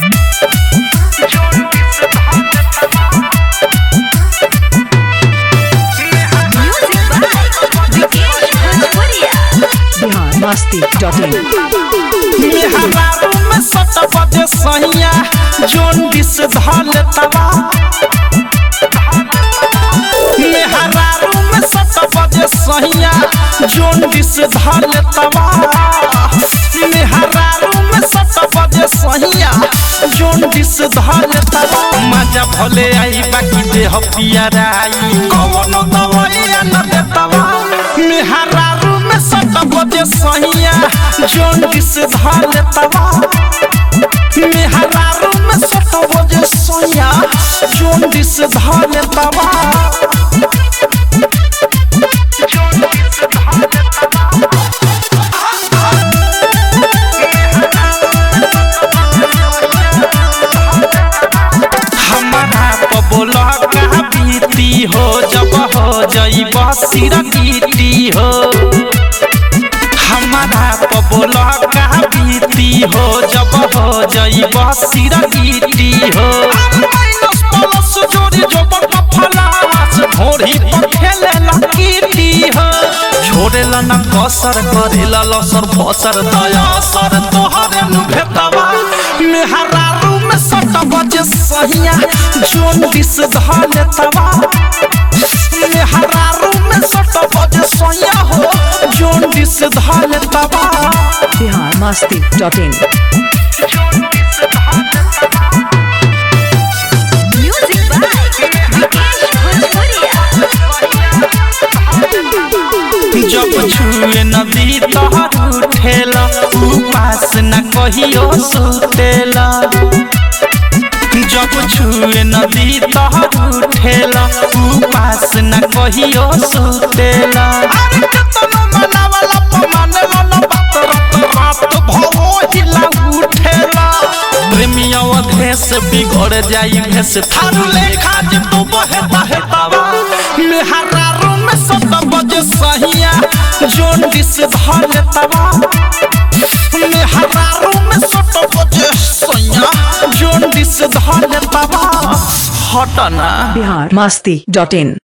Music by Vikesh Bhojpuria. Bihar Masti dot in मेहरारू में सट बजे सहिया जोन डिस धल तवा मेहरारू में सट बजे सहिया जोन डिस धल तवा मेहरारू में सट बजे सहिया जोन डिस धल तवा मजा भले आई बाकी देह पियराई कवनो दवाई न देतवा मेहरारू में सट बजे सहिया जोन डिस धल तवा मेहरारू में सट बजे सहिया जोन डिस धल तवा हमारा पबोला का बीती हो जब हो जईब सिरकीटी हो हमारा पबोला का बीती हो जब हो जईब सिरकीटी हो माइनस प्लस जोड़ी जो बड़ा फलास भोरी पर खेले लकीटी हो छोड़ेला ना कसर करेला लसर फसर दया सर तोहरे नु भेटवा मेहरारू में सट बजे सहिया जोन दिस धले तवा मेहरारू में सट बजे सहिया हो जोन दिस धले तवा Bihar Masti dot in Music by Vikesh Bhojpuria. जब छुए नदी तोहर उठेला उपास न कहियो सुतेला जब छुए नदी तोहर उठेला उपास न कहियो सुतेला अरे केतनो मनावला पमानेला न बात रात रात भवो हिला उठेला प्रेमिया अधेस बिगड़ जाई भेस थारू लेखा जे तू बहे बहे तवा मेहरारू में सत बजे सहिया जोन दिस धले तवा मेहरारू में सत बजे सहिया जोन दिस धले तवा हटना बिहार मस्ती डॉट इन